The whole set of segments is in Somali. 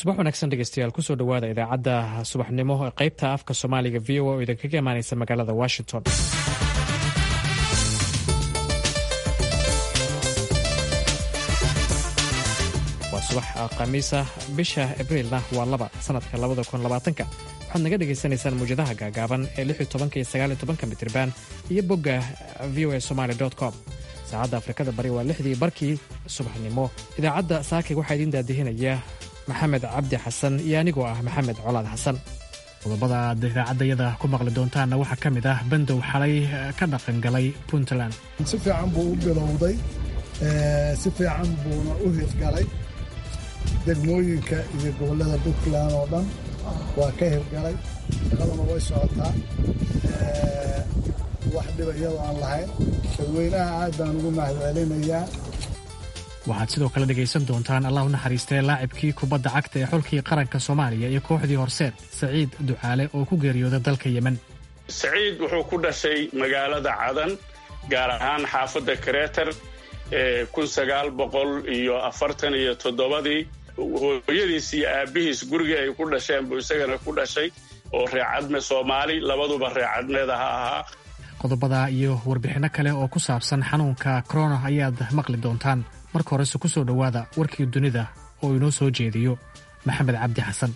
subax wanaagsan dhegeystayaal kusoo dhowaada idaacadda subaxnimo ee qaybta afka soomaaliga v o a oo idinkaga imaaneysa magaalada washington waa subax khamiisa bisha abriilna waa laba sanadka labada kun labaatanka waxaad naga dhegaysanaysaan muwjadaha gaagaaban ee lix iyo tobanka iyo sagaal iyo tobanka mitriban iyo bogga v o a somaali com saacadda afrikada bari waa lixdii barkii subaxnimo idaacadda saakig waxaa idiin daadihinaya maxamed cabdi xasan iyo anigoo ah maxamed colaad xasan qodobada aad idaacaddayada ku maqli doontaanna waxaa ka mid ah bandow xalay ka dhaqangalay puntland si fiican buu u bilowday si fiican buuna u hirgalay degmooyinka iyo gobollada puntland oo dhan waa ka hirgalay shaqaduna way socotaa wax dhiba iyadoo aan lahayn dadweynaha aad baan ugu mahadcelinayaa waxaad sidoo kale dhegaysan doontaan allah u naxariistee laacibkii kubadda cagta ee xulkii qaranka soomaaliya iyo kooxdii horseed saciid ducaale oo ku geeriyooda dalka yemen saciid wuxuu ku dhashay magaalada cadan gaar ahaan xaafadda kareetar ee kun sagaal boqol iyo afartan iyo toddobadii hooyadiis iyo aabbihiis gurigii ay ku dhasheen buu isagana ku dhashay oo reecadme soomaali labaduba reecadmeeda ha ahaa qodobada iyo warbixinno kale oo ku saabsan xanuunka korona ayaad maqli doontaan marka horese ku soo dhowaada warkii dunida oo inoo soo jeediyo maxamed cabdi xasan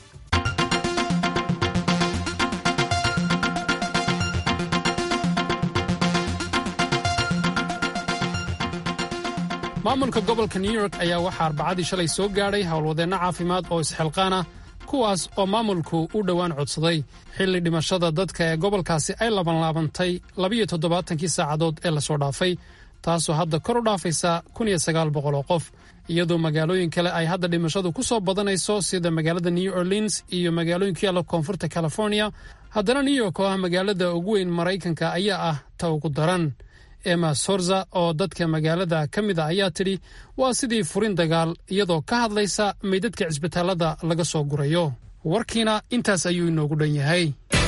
maamulka gobolka new york ayaa waxaa arbacadii shalay soo gaadhay howlwadeenno caafimaad oo isxilqaana kuwaas oo maamulku u dhowaan codsaday xilli dhimashada dadka ee gobolkaasi ay labanlaabantay labiyo toddobaatankii saacadood ee lasoo dhaafay taasoo hadda kor u dhaafaysa kun iyo sagaal boqol oo qof iyadoo magaalooyin kale ay hadda dhimashadu ku soo badanayso sida magaalada new orleans iyo magaalooyin ku yaalla koonfurta california haddana new york oo ah magaalada ugu weyn maraykanka ayaa ah ta ugu daran emma sorza oo dadka magaalada ka mid a ayaa tidhi waa sidii furin dagaal iyadoo ka hadlaysa meydadka cisbitaallada laga soo gurayo warkiina intaas ayuu inoogu dhan yahay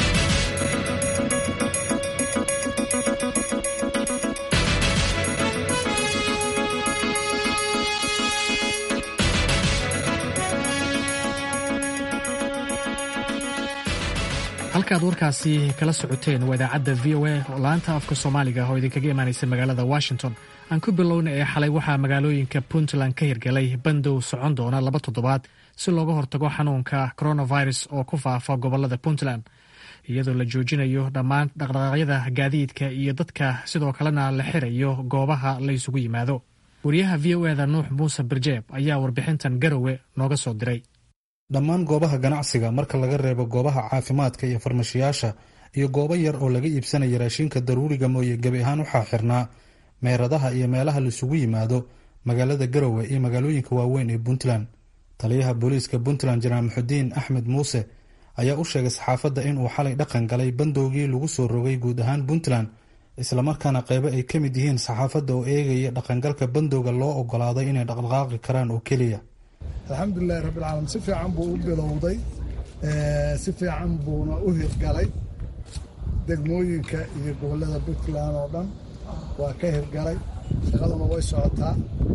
halkaad warkaasi kala socoteen waa idaacadda v o a oo laanta afka soomaaliga oo idinkaga imaanaysa magaalada washington aan ku bilowna ee xalay waxaa magaalooyinka puntland ka hirgalay bandow socon doona laba toddobaad si looga hortago xanuunka coronavirus oo ku faafa gobolada puntland iyadoo la joojinayo dhammaan dhaqdhaqaaqyada gaadiidka iyo dadka sidoo kalena la xirayo goobaha la isugu yimaado wariyaha v o eda nuux muuse birjeeb ayaa warbixintan garowe nooga soo diray dhammaan goobaha ganacsiga marka laga reebo goobaha caafimaadka iyo farmashiyaasha iyo goobo yar oo laga iibsanaya raashinka daruuriga mooye gebi ahaan waxaa xirnaa meeradaha iyo meelaha laisugu yimaado magaalada garowe iyo magaalooyinka waaweyn ee puntland taliyaha booliiska puntland janaal muxudiin axmed muuse ayaa u sheegay saxaafadda inuu xalay dhaqan galay bandowgii lagu soo rogay guud ahaan puntland islamarkaana qeybo ay ka mid yihiin saxaafadda oo eegaya dhaqangalka bandowga loo ogolaaday inay dhaqdhaqaaqi karaan oo keliya alxamdulilahi rabbilcaalamiin si fiican buu u bilowday si fiican buuna u hirgalay degmooyinka iyo gobollada puntland oo dhan waa ka hirgalay shaqaduna way socotaa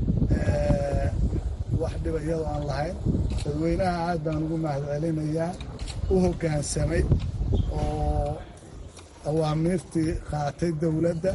wax dhiba iyadoo aan lahayn dadweynaha aad baan ugu mahadcelinayaa u hoggaansamay oo awaamiirtii qaatay dowladda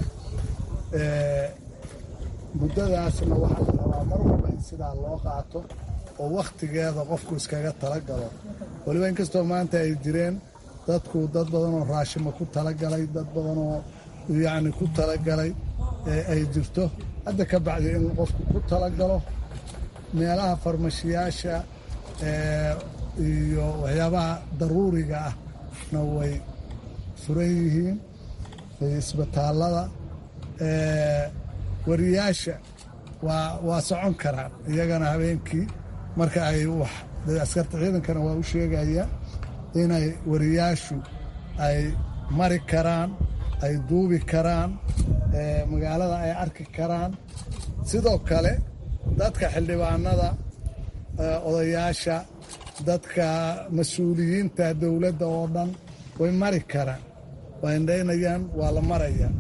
muddadaasna waxaa la rabaa mar walba in sidaa loo qaato oo wakhtigeeda qofku iskaga tala galo weliba inkastoo maanta ay jireen dadku dad badanoo raashima ku talagalay dad badanoo yacni ku talagalay ay jirto hadda ka bacdi inuu qofku ku talagalo meelaha farmashiyaasha iyo waxyaabaha daruuriga ahna way furan yihiin isbitaallada wariyaasha waa waa socon karaan iyagana habeenkii marka ay wax askarta ciidankana waa u sheegaya inay wariyaashu ay mari karaan ay duubi karaan magaalada ay arki karaan sidoo kale dadka xildhibaanada odayaasha dadka mas-uuliyiinta dowladda oo dhan way mari karaan waa indhaynayaan waa la maraya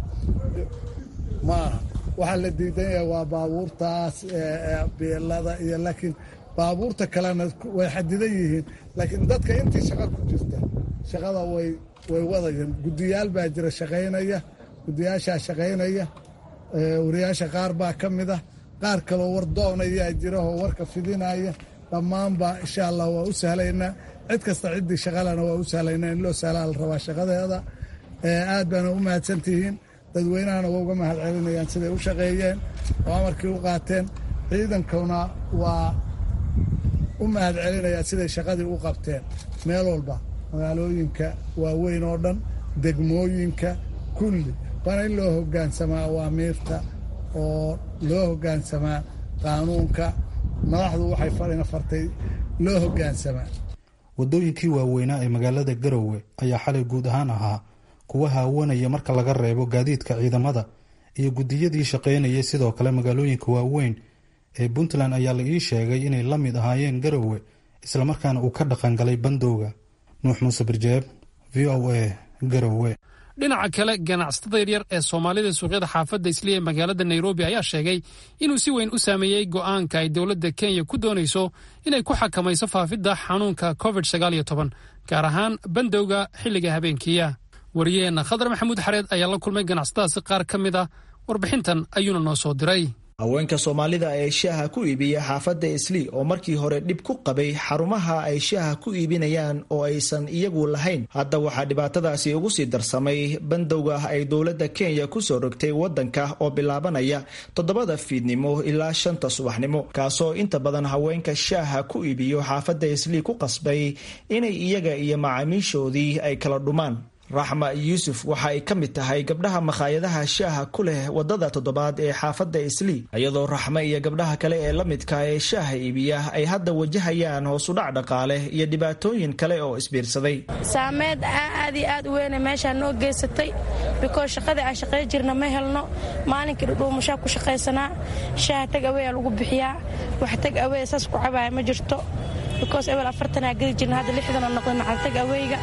maaha waxaa la diidan yahay waa baabuurtaas beelada iyo laakiin baabuurta kalena way xadidan yihiin laakiin dadka intii shaqo ku jirta shaqada way way wadayaan guddiyaal baa jira shaqaynaya guddiyaashaa shaqaynaya wariyaasha qaar baa ka mid ah qaar kaloo war doonayaa jira oo warka fidinaya dhammaanba insha allah waa u sahlaynaa cid kasta ciddii shaqalana waa u sahlaynaa in loo sahlaa la rabaa shaqadeeda aad baana u mahadsantihiin dadweynahana waa uga mahad celinayaan siday u shaqeeyeen oo amarkii u qaateen ciidankuna waa u mahad celinayaan siday shaqadii u qabteen meel walba magaalooyinka waaweyn oo dhan degmooyinka kulli waana in loo hoggaansamaa awaamiirta oo loo hoggaansamaa qaanuunka madaxdu waxay farina fartay loo hoggaansamaa waddooyinkii waaweynaa ee magaalada garowe ayaa xalay guud ahaan ahaa kuwa haawanaya marka laga reebo gaadiidka ciidamada iyo guddiyadii shaqaynayay sidoo kale magaalooyinka waaweyn ee puntland ayaa la ii sheegay inay la mid ahaayeen garowe islamarkaana uu ka dhaqangalay bandowga nuux muuse birjeeb v o a garowe dhinaca kale ganacsatada yaryar ee soomaalida suuqyada xaafadda isliya ee magaalada nairobi ayaa sheegay inuu si weyn u saameeyey go'aanka ay dowladda kenya ku doonayso inay ku xakamayso faafidda xanuunka covid gaar ahaan bandowga xilliga habeenkiiya wariyaheenna khadar maxamuud xareed ayaa la kulmay ganacsatadaasi qaar ka mid ah warbixintan ayuuna noo soo diray haweenka soomaalida ee shaaha ku iibiya xaafadda islii oo markii hore dhib ku qabay xarumaha ay shaaha ku iibinayaan oo aysan iyagu lahayn hadda waxaa dhibaatadaasi ugu sii darsamay bandowga ay dowladda kenya kusoo rogtay waddanka oo bilaabanaya toddobada fiidnimo ilaa shanta subaxnimo kaasoo inta badan haweenka shaaha ku iibiyo xaafadda islii ku qasbay inay iyaga iyo macaamiishoodii ay kala dhumaan raxma yuusuf waxa ay ka mid tahay gabdhaha makhaayadaha shaaha ku leh wadada toddobaad ee xaafadda islii iyadoo raxme iyo gabdhaha kale ee la midka ee shaaha iibiya ay hadda wajahayaan hoosudhac dhaqaale iyo dhibaatooyin kale oo isbiirsaday saameed aad iyo aad u weyne meeshaa noo geysatay bikoos shaqadii aan shaqay jirna ma helno maalinkii dhudhuumashaa ku shaqaysanaa shaaha tag aweya lagu bixiyaa wax tag aweya saas ku cabaaya ma jirto bikoos ebel afartanaa gedi jirna hadda lixdanoo noqday macal tag aweyga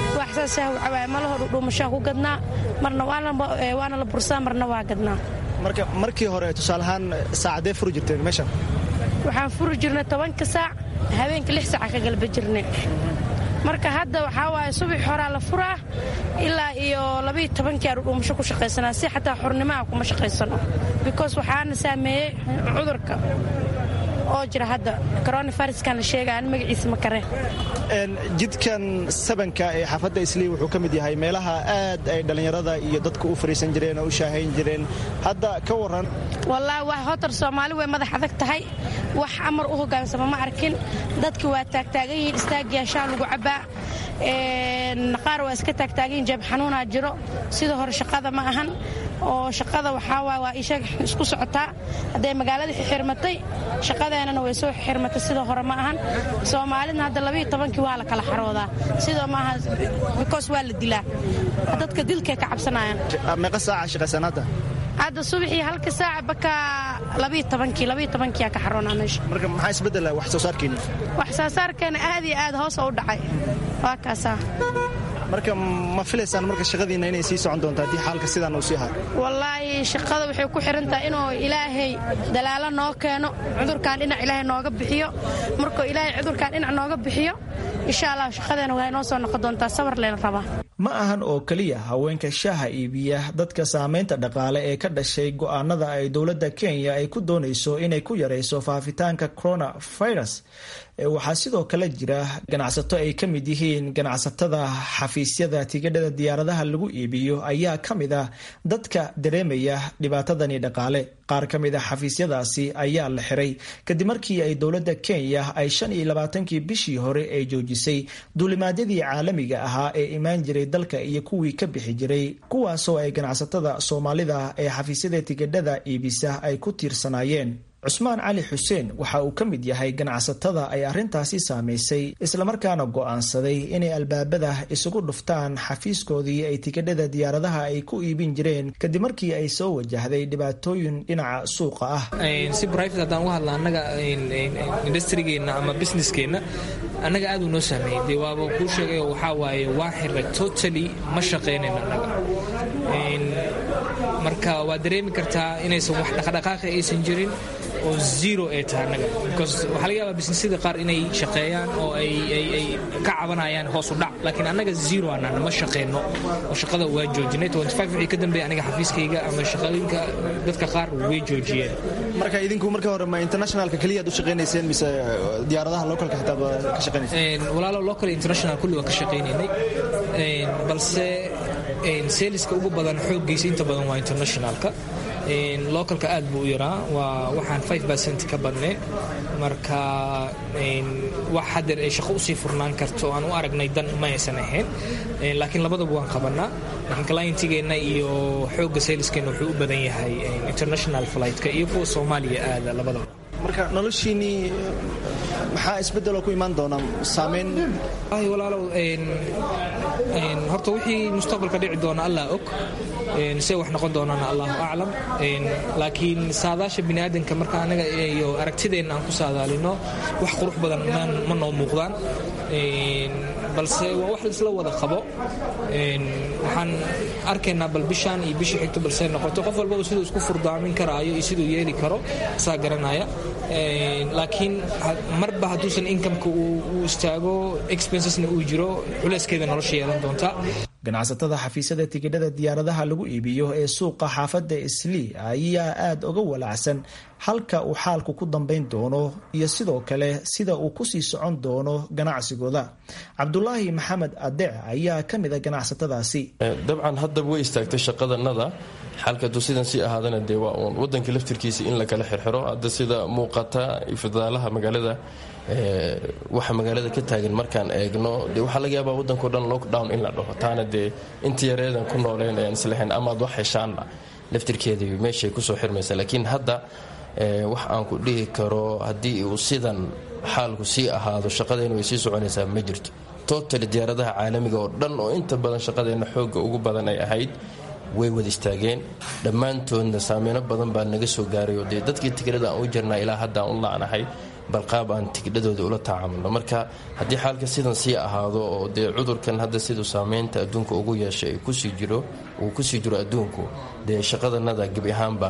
malaho dhudhuumashaa ku gadnaa marna waana la bursaa marna waa gadnaa marka markii hore tusaalahaan saacadee furi jirteen meeshan waxaan furi jirnay tobanka saac habeenka lix saaca ka galba jirnay marka hadda waxaa waaye subax horaa la furaa ilaa iyo labayo tobankii aan dhudhuumasho ku shaqaysanaa si xataa xornimaha kuma shaqaysano bikoos waxaana saameeyey cudurka oo jira hadda coronaviruskan la sheega aan magaciisa ma kareen jidkan sabanka ee xaafadda islii wuxuu ka mid yahay meelaha aad ay dhallinyarada iyo dadku u fariisan jireen oo u shaahayn jireen hadda ka waran wallaahi wax hotar soomaali way madax adag tahay wax amar u hoggaansama ma arkin dadki waa taagtaagan yihiin istaagiyaa shaa lagu cabbaa qaar waa iska taagtaagan yihin jeeb xanuunaa jiro sida hore shaqada ma ahan oo shaqada waxaa waay waa ishaga isku socotaa hadday magaaladii xirmatay shaqadeenana way soo xirmatay sida hore ma ahan soomaalidna hadda labayo tobankii waa la kala xaroodaa sidoo maaha bikoos waa la dilaa dadka dilkay ka cabsanayaan meeqa saaca shaqaysan hadda hadda subaxii halka saaca bakaa labayo tobankii labayo tobankiyaa ka xaroonaa meesha marka maxaa isbeddela wax soo saarkiini wax soo saarkeena aad iyo aad hoos u dhacay waa kaasaa marka ma filaysaan marka shaqadiinna inay sii socon doonto haddii xaalka sidaan uu sii hayo wallaahi shaqada waxay ku xihan tahay inuu ilaahay dalaalo noo keeno cudurkan dhinac ilaahay nooga bixiyo markuu ilaahay cudurkan dhinac nooga bixiyo insha allah shaqadeena waa inoo soo noqon doontaa sabar leen rabaa ma ahan oo keliya haweenka shaaha iibiya dadka saamaynta dhaqaale ee ka dhashay go'aanada ay dowladda kenya ay ku doonayso inay ku yarayso faafitaanka coronavirus waxaa sidoo kale jira ganacsato ay ka mid yihiin ganacsatada xafiisyada tigidhada diyaaradaha lagu iibiyo ayaa ka mid ah dadka dareemaya dhibaatadani dhaqaale qaar ka mid a xafiisyadaasi ayaa la xiray kadib markii ay dowladda kenya ay shan iyo labaatankii bishii hore ay joojisay duulimaadyadii caalamiga ahaa ee imaan jiray dalka iyo kuwii ka bixi jiray kuwaasoo ay ganacsatada soomaalida ee xafiisyada tigidhada iibisa ay ku tiirsanaayeen cusmaan cali xuseen waxa uu ka mid yahay ganacsatada ay arrintaasi saamaysay islamarkaana go'aansaday inay albaabada isugu dhuftaan xafiiskoodii ay tikidhada diyaaradaha ay ku iibin jireen kadib markii ay soo wajahday dhibaatooyin dhinaca suuqa ah si brivate haddaan uga hadla annaga industrigeenna ama businesskeenna annaga aad uu noo saameeyey dee waaba kuu sheegayo waxaa waaye waa xirray totally ma shaqaynayno annaga marka waad dareemi kartaa inaysan wax dhaqdhaqaaqi aysan jirin oo zero ay tahay annaga because waxaa laga yaabaa businessyada qaar inay shaqeeyaan oo ay ay ka cabanayaan hoos u dhac laakiin annaga zero aanan ma shaqeyno oo shaqada waa joojinay wixii ka dambeeya aniga xafiiskayga ama shaqooyinka dadka qaar way joojiyeen marka idinku marka hore ma internationalka keliya aad u shaqaynayseen mise diyaaradaha localka xitaa ka shaqaynayseen walaalo local international kulli waa ka shaqaynaynay balse seeliska ugu badan xooggiisa inta badan waa internationalka localka aad buu u yaraa waa waxaan five percent ka badnay marka wax hadeer ay shaqo usii furnaan karto aan u aragnay dan ma aysan ahayn laakiin labadaba waan qabanaa laakiin clientigeenna iyo xoogga seeliskeenna wuxuu u badan yahay international flightka iyo kuwa soomaaliya aada labadaba marka noloshiinnii maxaa isbeddeloo ku imaan doona saameyn walaalow horta wixii mustaqbalka dhici doona allah og see wax noqon doonana allahu aclam laakiin saadaasha biniaadanka marka anaga iyo aragtideenna aan ku saadaalino wax qurux badan ma noo muuqdaan balse waa wax laisla wada qabo waxaan arkaynaa bal bishaan iyo bishii xigto balse noqoto qof walbaba siduu isku furdaamin karaayo iyo siduu yeeli karo saa garanaya laakiin marba hadduusan inkameka uu istaago expensesna uu jiro culeyskeeda nolosha yeelan doontaa ganacsatada xafiisyada tigidhada diyaaradaha lagu iibiyo ee suuqa xaafadda islii ayaa aad uga walacsan halka uu xaalku ku dambayn doono iyo sidoo kale sida uu kusii socon doono ganacsigooda cabdulaahi maxamed adeec ayaa ka mid a ganacsatadaasi dabcan haddaba way istaagtay shaqadanada xalka hadduu sidan sii ahaadana dee waa uun wadanka laftirkiisa in la kala xirxiro hadda sida muuqata fadaalaha magaalada waxa magaalada ka taagan markaan eegno de waxaa laga yaabaa waddanko dhan lockdown in la dhaho taana dee inta yareedan ku nooleen ayaan islahayn amaad wax heshaanna laftirkeedii meeshay kusoo xirmaysa laakiin hadda wax aan ku dhihi karo haddii uu sidan xaalku sii ahaado shaqadeennu way sii soconaysaa ma jirto totali diyaaradaha caalamiga oo dhan oo inta badan shaqadeenna xoogga ugu badan ay ahayd way wada istaageen dhammaantoodna saameyno badan baa naga soo gaaray oo dee dadkii tigirada aan u jirnaa ilaa hadda aan u la'nahay balqaab aan tigidhadooda ula tacaamulno marka haddii xaalka sidan sii ahaado oo dee cudurkan hadda siduu saameynta adduunka ugu yeeshay kusii jiro uu kusii jiro adduunku dee shaqadanada gebi ahaanba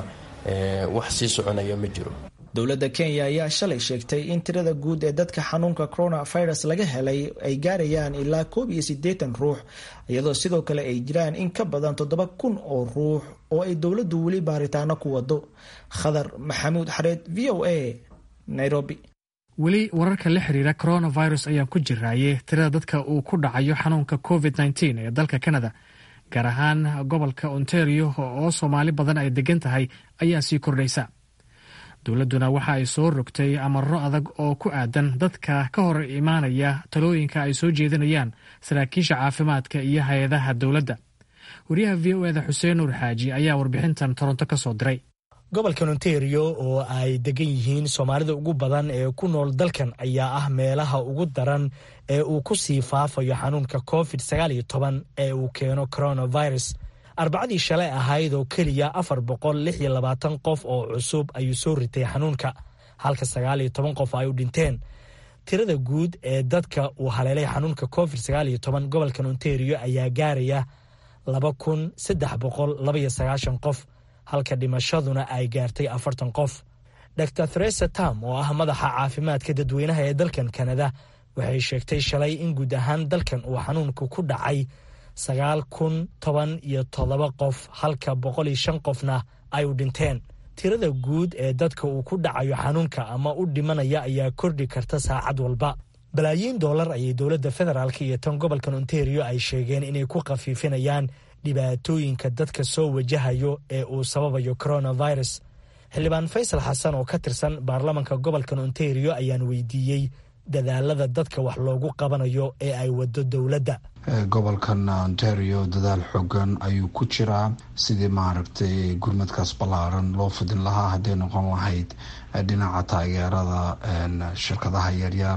wax sii soconaya ma jiro dowladda kenya ayaa shalay sheegtay in tirada guud ee dadka xanuunka coronavirus laga helay ay gaarayaan ilaa koob iyo siddeetan ruux iyadoo sidoo kale ay jiraan in ka badan toddoba kun oo ruux oo ay dowladdu weli baaritaano ku wado khadar maxamuud xareed v o a nairobi weli wararka la xiriira coronavirus ayaan ku jiraaye tirada dadka uu ku dhacayo xanuunka covid nteen ee dalka canada gaar ahaan gobolka ontario oo soomaali badan ay degan tahay ayaa sii kordhaysa dowladduna waxa ay soo rogtay amaro adag oo ku aadan dadka ka hor imaanaya talooyinka ay soo jeedinayaan saraakiisha caafimaadka iyo hay-adaha dowladda wariyaha v o eda xuseen nuur xaaji ayaa warbixintan toronto ka soo diray gobolkan ontario oo ay degan yihiin soomaalida ugu badan ee ku nool dalkan ayaa ah meelaha ugu daran ee uu ku sii faafayo xanuunka covid sagaaliyo toban ee uu keeno coronavirus arbacadii shalay ahayd oo keliya afar boqol lix iyo labaatan qof oo cusub ayuu soo ritay xanuunka halka sagaaliyo toban qof ay u dhinteen tirada guud ee dadka uu haleelay xanuunka covid sagaaliyo toban gobolkan ontario ayaa gaaraya laba kun saddex boqol labaiyo sagaashan qof halka dhimashaduna ay gaartay afartan qof dor theresa tam oo ah madaxa caafimaadka dadweynaha ee dalkan kanada waxay sheegtay shalay in guud ahaan dalkan uu xanuunka ku dhacay sagaal kun toban iyo toddoba qof halka boqol iyo shan qofna ay u dhinteen tirada guud ee dadka uu ku dhacayo xanuunka ama u dhimanaya ayaa kordhi karta saacad walba balaayiin doolar ayay dowladda federaalk iyo tan gobolkan ontario ay sheegeen inay ku khafiifinayaan dhibaatooyinka dadka soo wajahayo ee uu sababayo coronavirus xildhibaan faysal xasan oo ka tirsan baarlamanka gobolkan ontario ayaan weydiiyey dadaalada dadka wax loogu qabanayo ee ay wado dowladda gobolkan ontario dadaal xoogan ayuu ku jiraa sidii maaragtay gurmadkaas ballaaran loo fidin lahaa hadday noqon lahayd dhinaca taageerada shirkadaha yaryar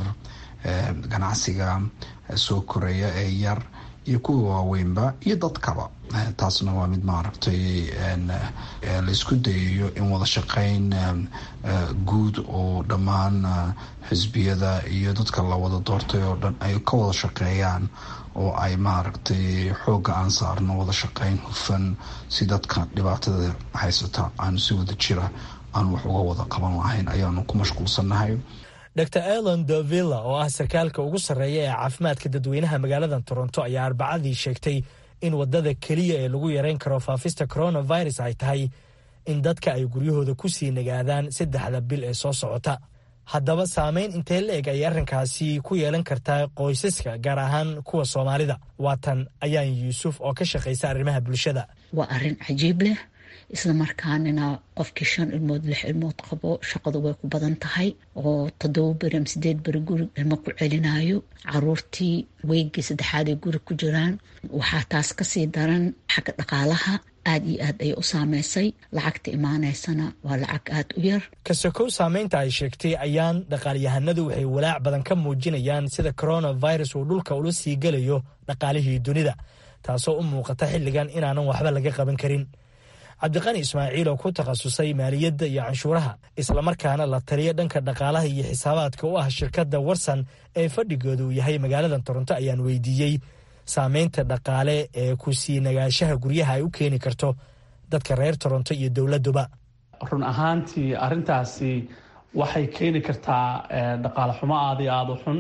ganacsiga soo koreeya ee yar iyo kuwa waaweynba iyo dadkaba taasna waa mid maaragtay laysku dayayo in wada shaqeyn guud oo dhammaan xisbiyada iyo dadka la wada doortay oo dhan ay ka wada shaqeeyaan oo ay maaragtay xoogga aan saarno wada shaqeyn hufan si dadka dhibaatada haysata aanu si wada jira aan wax uga wada qaban lahayn ayaanu ku mashquulsannahay dr elon dovilla oo ah sarkaalka ugu sarreeya ee caafimaadka dadweynaha magaalada toronto ayaa arbacadii sheegtay in wadada keliya ee lagu yareyn karo faafista coronavirus ay tahay in dadka ay guryahooda ku sii nagaadaan saddexda bil ee soo socota haddaba saameyn intee la eg ayay arrinkaasi ku yeelan kartaa qoysaska gaar ahaan kuwa soomaalida waatan ayaan yuusuf oo ka shaqaysa arrimaha bulshada waa arrin cajiib leh isla markaanina qofkii shan ilmood lix ilmood qabo shaqadu way ku badan tahay oo toddoba beri ama sideed beri guri ilmo ku celinayo caruurtii weygii saddexaad ay guri ku jiraan waxaa taas kasii daran xagga dhaqaalaha aada iyo aad ayay u saameysay lacagta imaaneysana waa lacag aada u yar kasokow saameynta ay sheegtay ayaan dhaqaalyahanadu waxay walaac badan ka muujinayaan sida coronavirus uu dhulka ula sii gelayo dhaqaalihii dunida taasoo u muuqata xilligan inaanan waxba laga qaban karin cabdiqani ismaaciil oo ku takhasusay maaliyadda iyo canshuuraha islamarkaana la taliya dhanka dhaqaalaha iyo xisaabaadka u ah shirkadda warsan ee fadhigooda uu yahay magaalada toronto ayaan weydiiyey saameynta dhaqaale ee ku sii nagaashaha guryaha ay u keeni karto dadka reer toronto iyo dowladduba run ahaantii arrintaasi waxay keeni kartaa dhaqaale xumo aada iyo aada u xun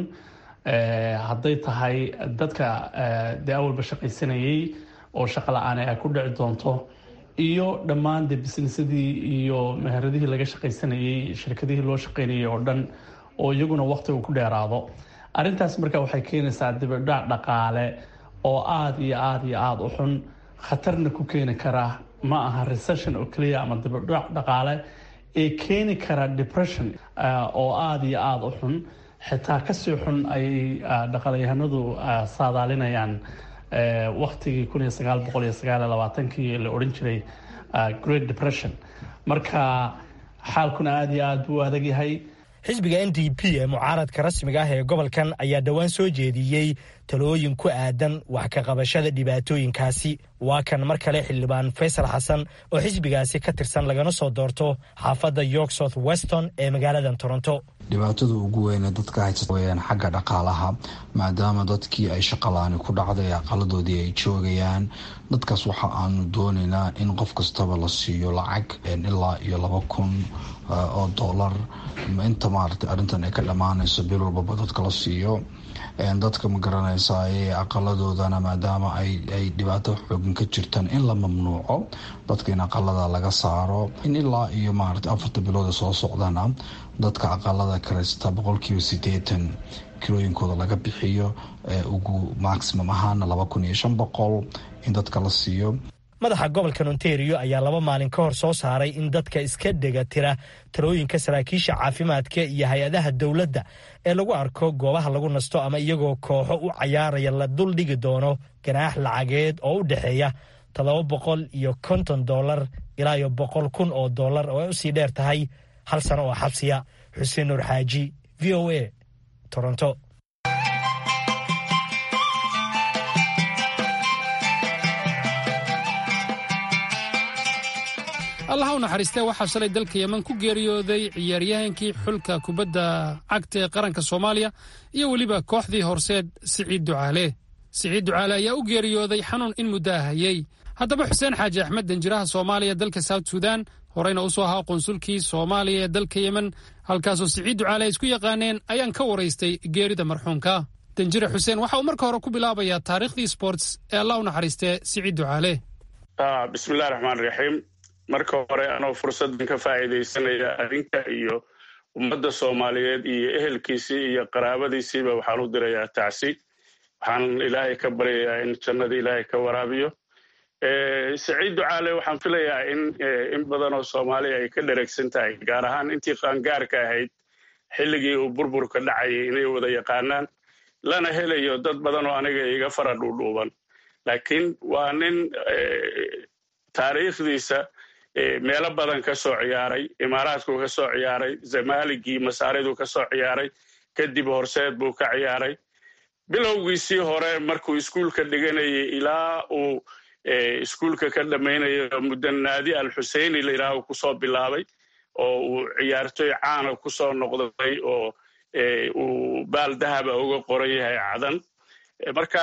hadday tahay dadka dee awalba shaqaysanayay oo shaqa la-aan ay ku dhici doonto iyo dhammaan de bisnisadii iyo meheradihii laga shaqaysanayey shirkadihii loo shaqaynayay oo dhan oo iyaguna waqtiga ku dheeraado arrintaas marka waxay keenaysaa dibidhac dhaqaale oo aada iyo aada iyo aada u xun khatarna ku keeni kara ma aha recession oo keliya ama dibidhac dhaqaale ee keeni kara depression oo aada iyo aada u xun xitaa kasii xun ayay dhaqaalyahanadu saadaalinayaan waktigii kun iyo sagaal boqol iyo sagaal iyo labaatankii la odhan jiray great depression marka xaalkuna aada iyo aada buu adag yahay xisbiga n d p ee mucaaradka rasmiga ah ee gobolkan ayaa dhowaan soo jeediyey talooyin ku aadan wax ka qabashada dhibaatooyinkaasi waa kan mar kale xildhibaan faysal xasan oo xisbigaasi ka tirsan lagana soo doorto xaafadda york south weston ee magaalada toronto dhibaatada ugu weyne dadka haysta weyaan xagga dhaqaalaha maadaama dadkii ay shaqalaani ku dhacday aqaladoodii ay joogayaan dadkaas waxa aanu doonaynaa in qof kastaba la siiyo lacag ilaa iyo laba kun oo dollar inta maarata arrintan ay ka dhammaanayso bil walbaba dadka la siiyo dadka ma garanaysaa ee aqaladoodana maadaama ay dhibaato xoogan ka jirtaan in la mamnuuco dadka in aqalada laga saaro in ilaa iyo maarata afarta bilood soo socdana dadka aqalada karaysta boqolkiiba sideetan kirooyinkooda laga bixiyo ugu maximum ahaana laba kun iyo shan boqol in dadka la siiyo madaxa gobolka ontario ayaa laba maalin ka hor soo saaray in dadka iska dhega tira talooyinka saraakiisha caafimaadka iyo hay-adaha dowladda ee lagu arko goobaha lagu nasto ama iyagoo kooxo u cayaaraya la dul dhigi doono ganaax lacageed oo u dhexeeya toddoba boqol iyo konton dollar ilaa iyo boqol kun oo dollar oo ay usii dheer tahay hal sano oo xabsiya xuseen nuur xaaji v o a toronto allah u naxariistee waxaa shalay dalka yeman ku geeriyooday ciyaaryahankii xulka kubadda cagta ee qaranka soomaaliya iyo weliba kooxdii horseed siciid ducaale siciid ducaale ayaa u geeriyooday xanuun in muddaa hayey haddaba xuseen xaaji axmed danjiraha soomaaliya dalka south sudan horeyna u soo ahaa qonsulkii soomaaliya ee dalka yemen halkaasoo siciid ducaale ay isku yaqaaneen ayaan ka waraystay geerida marxuumka danjire xuseen waxa uu marka hore ku bilaabayaa taariikhdii sports ee allah u naxariistee siciid ducaale bismillahi raxmaan raxiim marka hore anoo fursaddan ka faa'iidaysanaya adinka iyo ummadda soomaaliyeed iyo ehelkiisii iyo qaraabadiisiiba waxaan u dirayaa tacsi waxaan ilaahay ka baryayaa in jannada ilaahay ka waraabiyo saciid ducaale waxaan filayaa in in badan oo soomaaliya ay ka dheregsan tahay gaar ahaan intii qaangaarka ahayd xilligii uu burburka dhacayay inay wada yaqaanaan lana helayo dad badan oo aniga iga fara dhuudhuuban laakiin waa nin taariikhdiisa meelo badan ka soo ciyaaray imaaraadku ka soo ciyaaray zamaaligii masaariduu ka soo ciyaaray kadib horseed buu ka ciyaaray bilowgiisii hore markuu iskuulka dhiganayay ilaa uu iskuulka ka dhammaynayo muddo naadi al xuseyni la yidhaaho kusoo bilaabay oo uu ciyaartoy caana kusoo noqday oo uu baal dahaba uga qoran yahay cadan marka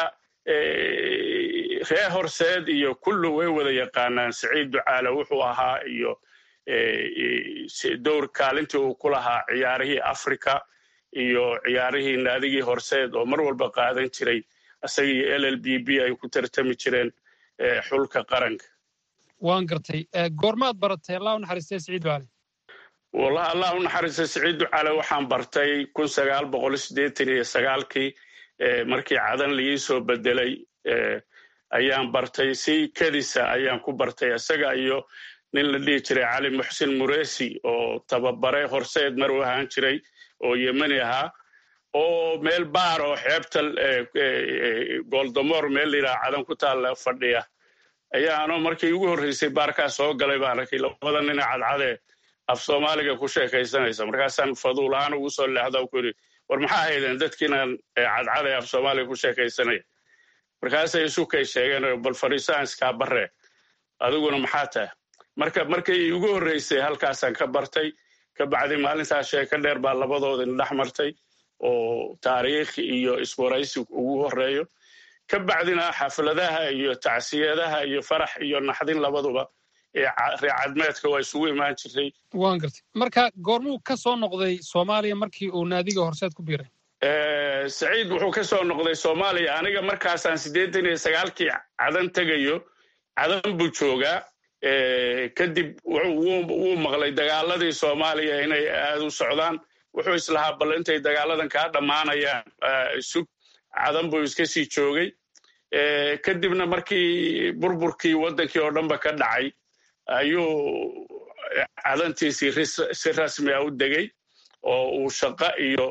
reer horseed iyo kullu way wada yaqaanaan saciid ducaale wuxuu ahaa iyo dowr kaalintii uu ku lahaa ciyaarihii africa iyo ciyaarihii naadigii horseed oo mar walba qaadan jiray isagii l l b b ay ku tartami jireen xulka qaranka waan gartay goormaad baratay allah u naxariistay siciid ducale wallahi allah u naxariista siciid ducale waxaan bartay kun sagaal boqol siddeetan iyo sagaalkii markii cadan laii soo bedelay ayaan bartay si kedisa ayaan ku bartay isaga iyo nin la dhihi jiray cali muxsin muresi oo tababare horseed mar u ahaan jiray oo yemeni ahaa oo meel baar oo xeebta goldamoor meel layidhaha cadan ku taalla fadhiya ayaanoo markii ugu horreysay baarkaa soo galay baan arkay labada nina cadcadee af soomaaliga ku sheekaysanaysa markaasaan faduul ahaan ugu soo leexda ku yidhi war maxaa haydeen dadkiinan cadcadee af soomaaliga ku sheekaysanaya markaasay isukay sheegeen bal fadhiisaan iskaa barre adiguna maxaa tahay marka markay ugu horreysay halkaasaan ka bartay ka bacdi maalintaas sheeko dheer baa labadoodin dhex martay oo taariikh iyo iswaraysi ugu horeeyo ka bacdina xafladaha iyo tacsiyadaha iyo farax iyo naxdin labaduba ee reecadmeedka waa isugu imaan jirtay waan gartay marka goormuu ka soo noqday soomaaliya markii uu naadiga horseed ku biiray saciid wuxuu ka soo noqday soomaaliya aniga markaasaan siddeetan iyo sagaalkii cadan tegayo cadan buu joogaa kadib wuu maqlay dagaaladii soomaaliya inay aad u socdaan wuxuu islahaa bal intay dagaaladan kaa dhammaanayaan sug cadan buu iska sii joogay kadibna markii burburkii waddankii oo dhanba ka dhacay ayuu cadantiisii si rasmi a u degay oo uu shaqo iyo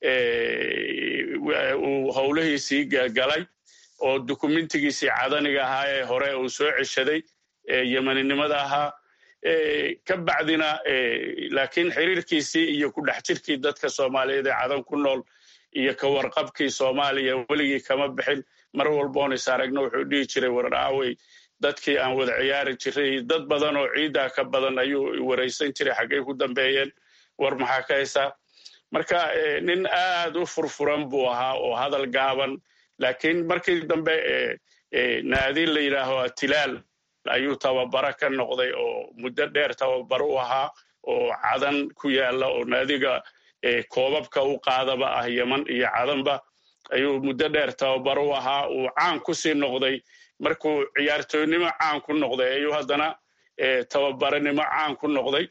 uu howlihiisii galay oo dukumentigiisii cadaniga ahaa ee hore uu soo ceshaday yemeninimada ahaa ka bacdina laakiin xiriirkiisii iyo ku dhex jirkii dadka soomaaliyeed ee cadan ku nool iyo ka warqabkii soomaaliya weligii kama bixin mar walboon is aragno wuxuu dhihi jiray war aawey dadkii aan wada ciyaari jiray dad badan oo ciiddaa ka badan ayuu waraysan jiray xaggay ku dambeeyeen war maxaa ka haysaa marka nin aad u furfuran buu ahaa oo hadal gaaban laakiin markii dambe naadi la yidhaaho atilaal ayuu tababaro ka noqday oo muddo dheer tababaro u ahaa oo cadan ku yaalla oo naadiga koobabka u qaadaba ah yeman iyo cadanba ayuu muddo dheer tababaro u ahaa uu caan ku sii noqday markuu ciyaartooynimo caan ku noqday ayuu haddana tababaranimo caan ku noqday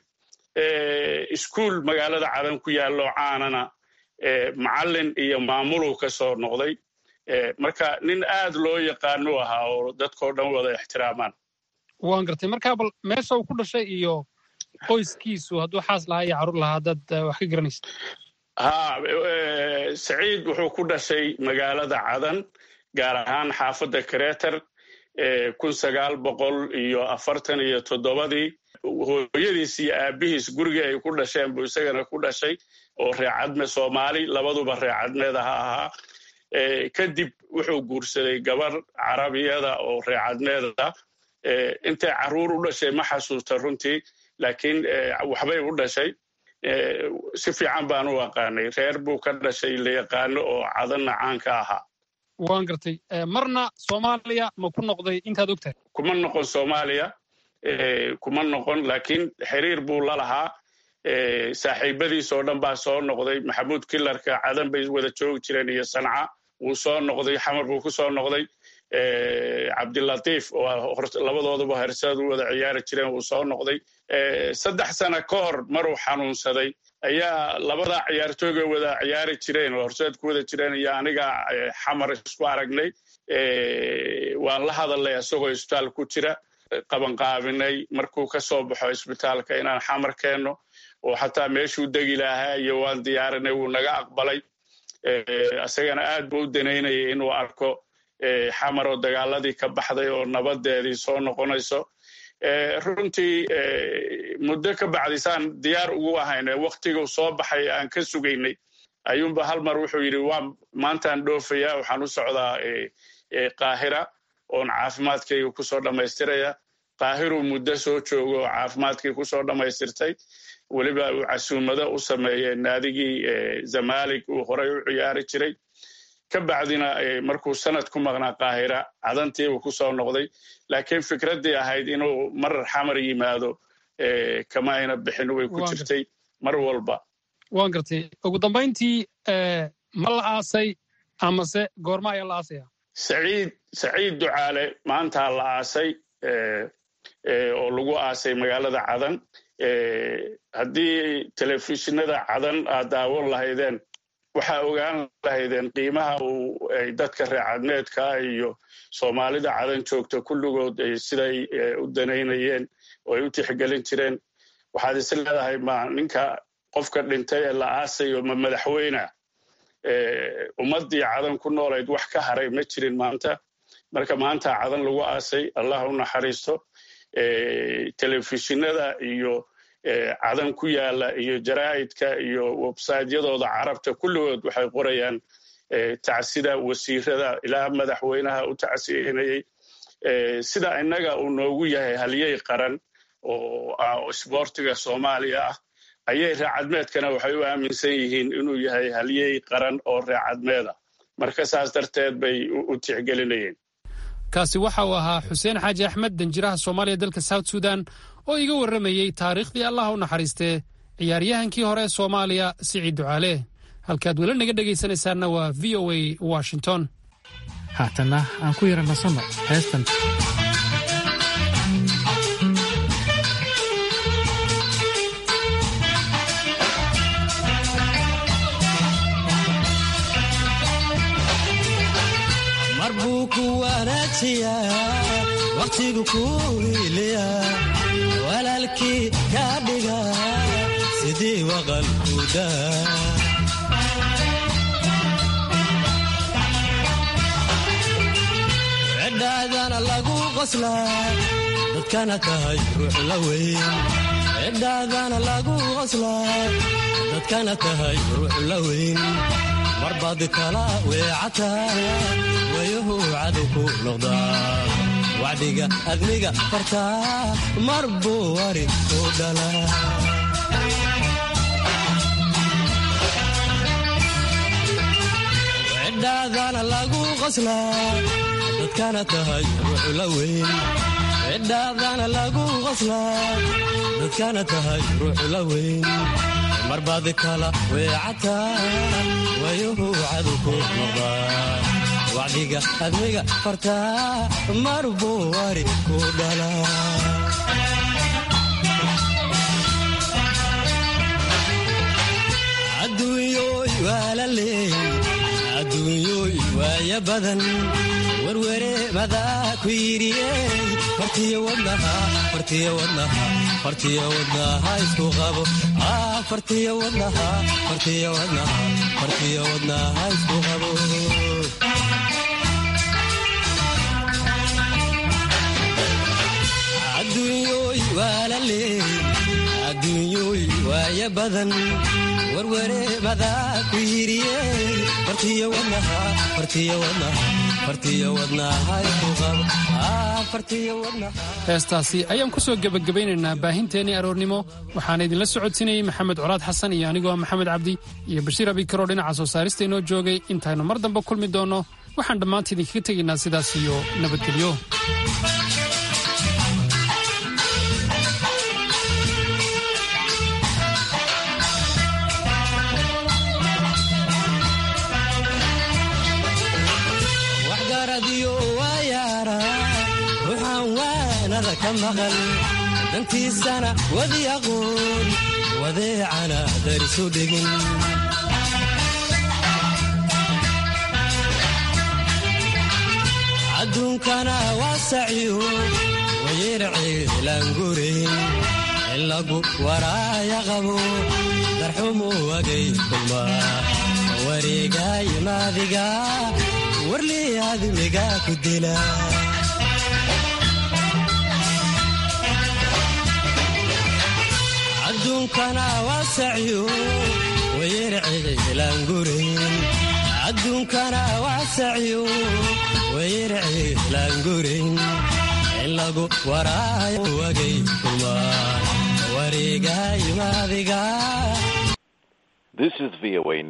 iskuul magaalada cadan ku yaallo caanana macallin iyo maamuluu ka soo noqday marka nin aad loo yaqaanu ahaa oo dadkao dhan wada ixtiraamaan waan gartay markaa bal meesha uu ku dhashay iyo qoyskiisu hadduu xaas lahaa iyo carruur lahaa dad wax ka garanaysa ha saciid wuxuu ku dhashay magaalada cadan gaar ahaan xaafadda kareter kun sagaal boqol iyo afartan iyo toddobadii hooyadiis iyo aabihiis gurigii ay ku dhasheen buu isagana ku dhashay oo reecadme soomaali labaduba reecadmeed aha ahaa kadib wuxuu guursaday gabar carabiyada oo reecadmeeda intay carruur u dhashay ma xasuusta runtii laakiin waxbay u dhashay si fiican baan u aqaanay reer buu ka dhashay la yaqaano oo cadanna caanka ahaa waan gartay marna soomaaliya ma ku noqday intaad ogtahay kuma noqon soomaaliya kuma noqon laakiin xiriir buu la lahaa saaxiibadiis oo dhan baa soo noqday maxamuud kilarka cadan bay wada joogi jireen iyo sanca wuu soo noqday xamar buu ku soo noqday cabdilatiif oo labadooduba herseed u wada ciyaari jireen wuu soo noqday saddex sana ka hor maruu xanuunsaday ayaa labada ciyaartooyga wada ciyaari jireen oo horseed ku wada jireen iyo aniga xamar isku aragnay waan la hadalnay isagoo isbitaal ku jira qabanqaabinay markuu ka soo baxo isbitaalka inaan xamar keenno oo xataa meeshuu degi lahaa iyo waan diyaarinay wuu naga aqbalay isagana aad buu u danaynayay inuu arko xamar oo dagaaladii ka baxday oo nabadeedii soo noqonayso runtii muddo ka bacdisaan diyaar ugu ahayne waktiguu soo baxay aan ka sugaynay ayuunba hal mar wuxuu yidhi waa maantaan dhoofaya waxaan u socdaa qaahira oon caafimaadkayga kusoo dhammaystiraya qaahiruu muddo soo joogo oo caafimaadkii kusoo dhammaystirtay weliba uu casuumado u sameeyey naadigii zamalig uu horay u ciyaari jiray ka bacdina markuu sanad ku maqnaa qaahira cadantiibuu ku soo noqday laakiin fikraddii ahayd inuu marar xamar yimaado kama ayna bixin way ku jirtay mar walba waan gartay ugu dambayntii ma la aasay amase goorma ayaa la aasaya saciid saciid ducaale maantaa la aasay oo lagu aasay magaalada cadan haddii telefishinada cadan aad daawan lahaydeen waxaa ogaan lahaydeen qiimaha uu ay dadka reercadmeedka iyo soomaalida cadan joogta kulligood siday u danaynayeen oo ay u tixgelin jireen waxaad is leedahay ma ninka qofka dhintay ee la aasayo ma madaxweyna ummaddii cadan ku noolayd wax ka haray ma jirin maanta marka maanta cadan lagu aasay allah u naxariisto telefishinada iyo cadan ku yaala iyo jaraa'idka iyo websaytyadooda carabta kulligood waxay qorayaan tacsida wasiirada ilaa madaxweynaha u tacsiinayey sida innaga uu noogu yahay halyey qaran oo isboortiga soomaaliya ah ayay reercadmeedkana waxay u aaminsan yihiin inuu yahay halyey qaran oo reercadmeeda marka saas darteed bay u tixgelinayeen kaasi waxa uu ahaa xuseen xaaji axmed danjiraha soomaaliya dalka south sudan oo iga warramayey taariikhdii allah u naxariistee ciyaaryahankii hore ee soomaaliya siciid ducaale halkaad weli naga dhegaysanaysaanna waa v o a washington haatanna aan ku yara nasanno heestan mar buu ku wanaajiyaa wakhtigu ku hiiliya walaalkii kaa dhiga sidii waqalkuda cidhaadana lagu qoslaa dadkana tahay ruux la weyn cidhaadana lagu qoslaa dadkana tahay ruux la weyn marbaad kala weecataa wayuhu cadow ku noqdaa wacdiga adniga fartaa mar buu wari ku dhalaa cidhaadana lagu qoslaa dadkana tahay ruux la weyn cidhaadana lagu qoslaa dadkana tahay ruux la weyn marbaad kala weecataa wayuhu cadow ku noqdaa wacdiga admiga fartaa mar buu wari ku dhalaa adduunyooy waa la leey adduunyooy waaya badan werwere madaa ku yidhiyey fartiyo wadnaha fartiyo wadnaha fartiyo wadnaha isku qabo fartiyo wadnaha fartiyo wadnaha fartiyo wadnaha isku qabo adduunyooy waa la leey adduunyooy waaya badan werwere madaa ku yidhiyey fartiyo wadnaha fartiyo wadnaha fartiyo wadnaha isku qabo fartiyo wadnaha heestaasi ayaan ku soo gebagabaynaynaa baahinteennii aroornimo waxaana idinla socodsiinayey maxamed colaad xasan iyo anigoo maxamed cabdi iyo bashiir abikaroo dhinaca soo saarista inoo joogay intaynu mar dambe kulmi doonno waxaan dhammaanta idinkaga tegaynaa sidaas iyo nabadgelyo waxgaradiyo waayaara ruuxaan waanada ka maqal dantiisana wadi aqoon wadeecana darisu dhigin adduunkana waa saciyo wayerciilaangurayn in lagu waraaya qabo darxumu wagay kulma wareegaayo maadiga warlii admiga ku dila adduunkana waa saciyo wayerciilaangurayn adduunkana waa saciyo wayerciilaangurayn in lagu waraayo wagay kulma wareegaayo maadiga This is VOA